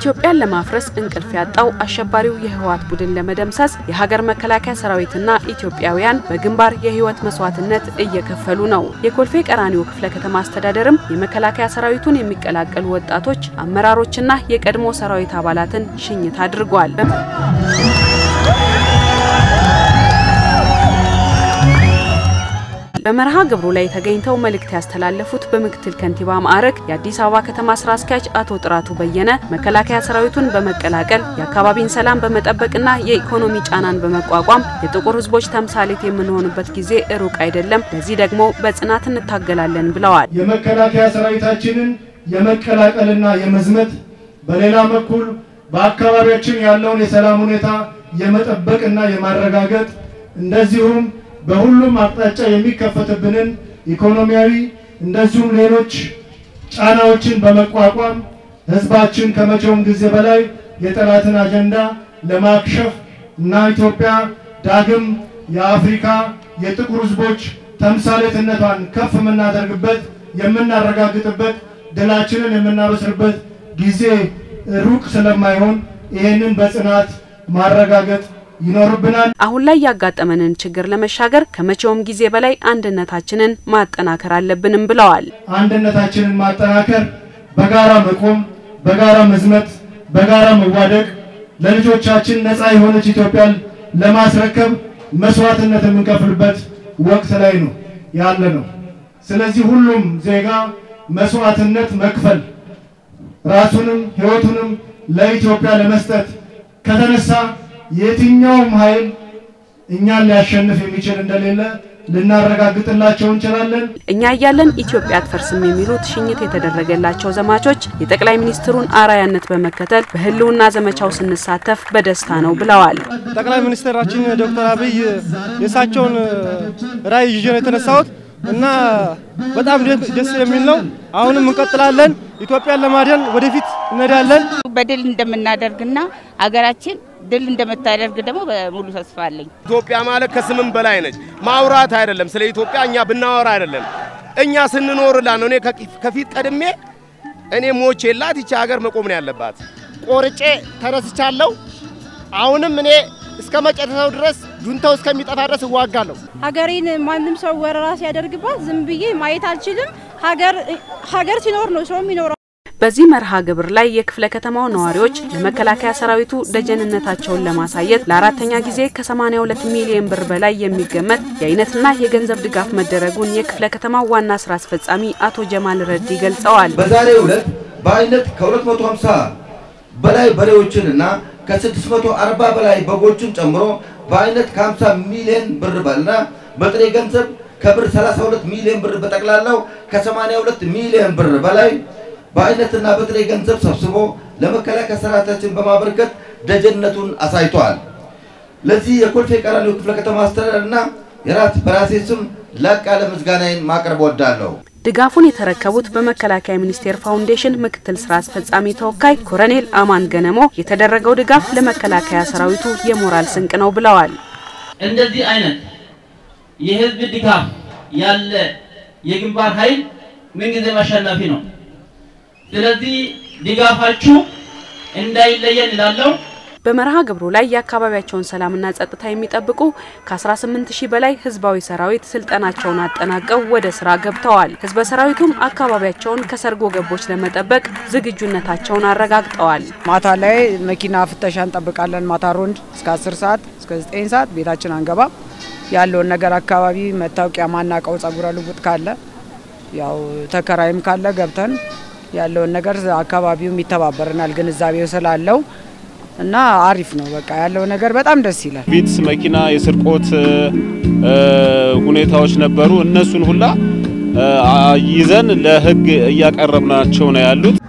ኢትዮጵያን ለማፍረስ እንቅልፍ ያጣው አሸባሪው የህወሓት ቡድን ለመደምሰስ የሀገር መከላከያ ሰራዊትና ኢትዮጵያውያን በግንባር የህይወት መስዋዕትነት እየከፈሉ ነው። የኮልፌ ቀራኒዮ ክፍለ ከተማ አስተዳደርም የመከላከያ ሰራዊቱን የሚቀላቀሉ ወጣቶች አመራሮችና የቀድሞ ሰራዊት አባላትን ሽኝት አድርጓል። በመርሃ ግብሩ ላይ ተገኝተው መልእክት ያስተላለፉት በምክትል ከንቲባ ማዕረግ የአዲስ አበባ ከተማ ስራ አስኪያጅ አቶ ጥራቱ በየነ መከላከያ ሰራዊቱን በመቀላቀል የአካባቢን ሰላም በመጠበቅና የኢኮኖሚ ጫናን በመቋቋም የጥቁር ህዝቦች ተምሳሌት የምንሆንበት ጊዜ ሩቅ አይደለም፣ ለዚህ ደግሞ በጽናት እንታገላለን ብለዋል። የመከላከያ ሰራዊታችንን የመቀላቀልና የመዝመት በሌላ በኩል በአካባቢያችን ያለውን የሰላም ሁኔታ የመጠበቅና የማረጋገጥ እንደዚሁም በሁሉም አቅጣጫ የሚከፈትብንን ኢኮኖሚያዊ እንደዚሁም ሌሎች ጫናዎችን በመቋቋም ህዝባችን ከመቼውም ጊዜ በላይ የጠላትን አጀንዳ ለማክሸፍ እና ኢትዮጵያ ዳግም የአፍሪካ የጥቁር ህዝቦች ተምሳሌትነቷን ከፍ የምናደርግበት የምናረጋግጥበት ድላችንን የምናበስርበት ጊዜ ሩቅ ስለማይሆን ይህንን በጽናት ማረጋገጥ ይኖርብናል። አሁን ላይ ያጋጠመንን ችግር ለመሻገር ከመቼውም ጊዜ በላይ አንድነታችንን ማጠናከር አለብንም ብለዋል። አንድነታችንን ማጠናከር፣ በጋራ መቆም፣ በጋራ መዝመት፣ በጋራ መዋደቅ ለልጆቻችን ነፃ የሆነች ኢትዮጵያን ለማስረከብ መስዋዕትነት የምንከፍልበት ወቅት ላይ ነው ያለ ነው። ስለዚህ ሁሉም ዜጋ መስዋዕትነት መክፈል ራሱንም ህይወቱንም ለኢትዮጵያ ለመስጠት ከተነሳ የትኛውም ኃይል እኛን ሊያሸንፍ የሚችል እንደሌለ ልናረጋግጥላቸው እንችላለን። እኛ እያለን ኢትዮጵያ አትፈርስም የሚሉት ሽኝት የተደረገላቸው ዘማቾች የጠቅላይ ሚኒስትሩን አርአያነት በመከተል በህልውና ዘመቻው ስንሳተፍ በደስታ ነው ብለዋል። ጠቅላይ ሚኒስትራችን ዶክተር አብይ የእሳቸውን ራዕይ ይዤ ነው የተነሳሁት እና በጣም ደስ የሚል ነው። አሁንም እንቀጥላለን። ኢትዮጵያን ለማዳን ወደፊት እንሄዳለን። በድል እንደምናደርግና ሀገራችን ድል እንደምታደርግ ደግሞ በሙሉ ተስፋ አለኝ። ኢትዮጵያ ማለት ከስምም በላይ ነች። ማውራት አይደለም ስለ ኢትዮጵያ እኛ ብናወራ አይደለም እኛ ስንኖርላት ነው። እኔ ከፊት ቀድሜ እኔ ሞቼ የላት ይቺ ሀገር መቆም ነው ያለባት። ቆርጬ ተነስቻለሁ። አሁንም እኔ እስከ መጨረሻው ድረስ ጁንታው እስከሚጠፋ ድረስ እዋጋለሁ። ሀገሬን ማንም ሰው ወረራ ሲያደርግባት ዝም ብዬ ማየት አልችልም። ሀገር ሀገር ሲኖር ነው ሰው የሚኖረው። በዚህ መርሃ ግብር ላይ የክፍለ ከተማው ነዋሪዎች ለመከላከያ ሰራዊቱ ደጀንነታቸውን ለማሳየት ለአራተኛ ጊዜ ከ82 ሚሊዮን ብር በላይ የሚገመት የአይነትና የገንዘብ ድጋፍ መደረጉን የክፍለ ከተማው ዋና ስራ አስፈጻሚ አቶ ጀማል ረዲ ገልጸዋል። በዛሬው ዕለት በአይነት ከ250 በላይ በሬዎችን እና ከ640 በላይ በጎችን ጨምሮ በአይነት ከ50 ሚሊዮን ብር በልና በጥሬ ገንዘብ ከብር 32 ሚሊዮን ብር በጠቅላላው ከ82 ሚሊዮን ብር በላይ በአይነትና በጥሬ ገንዘብ ሰብስቦ ለመከላከያ ሰራዊታችን በማበርከት ደጀነቱን አሳይቷል። ለዚህ የኮልፌ ቀራኒዮ ክፍለ ከተማ አስተዳደርና የራት በራሴ ስም ላቅ ያለ ምስጋናዬን ማቅረብ ወዳለሁ። ድጋፉን የተረከቡት በመከላከያ ሚኒስቴር ፋውንዴሽን ምክትል ስራ አስፈጻሚ ተወካይ ኮሎኔል አማን ገነሞ የተደረገው ድጋፍ ለመከላከያ ሰራዊቱ የሞራል ስንቅ ነው ብለዋል። እንደዚህ አይነት የህዝብ ድጋፍ ያለ የግንባር ኃይል ምንጊዜም አሸናፊ ነው። ስለዚህ ድጋፋችሁ እንዳይለየን እላለሁ። በመርሃ ግብሩ ላይ የአካባቢያቸውን ሰላምና ጸጥታ የሚጠብቁ ከ18 ሺህ በላይ ህዝባዊ ሰራዊት ስልጠናቸውን አጠናቀው ወደ ስራ ገብተዋል። ህዝበ ሰራዊቱም አካባቢያቸውን ከሰርጎ ገቦች ለመጠበቅ ዝግጁነታቸውን አረጋግጠዋል። ማታ ላይ መኪና ፍተሻ እንጠብቃለን። ማታ ሮንድ እስከ 10 ሰዓት እስከ 9 ሰዓት ቤታችን አንገባም። ያለውን ነገር አካባቢ መታወቂያ ማናቀው ጸጉረ ልውጥ ካለ ያው ተከራይም ካለ ገብተን ያለውን ነገር አካባቢውም ይተባበረናል ግንዛቤው ስላለው እና አሪፍ ነው። በቃ ያለው ነገር በጣም ደስ ይላል። ፊት መኪና የስርቆት ሁኔታዎች ነበሩ። እነሱን ሁላ ይዘን ለህግ እያቀረብናቸው ነው ያሉት።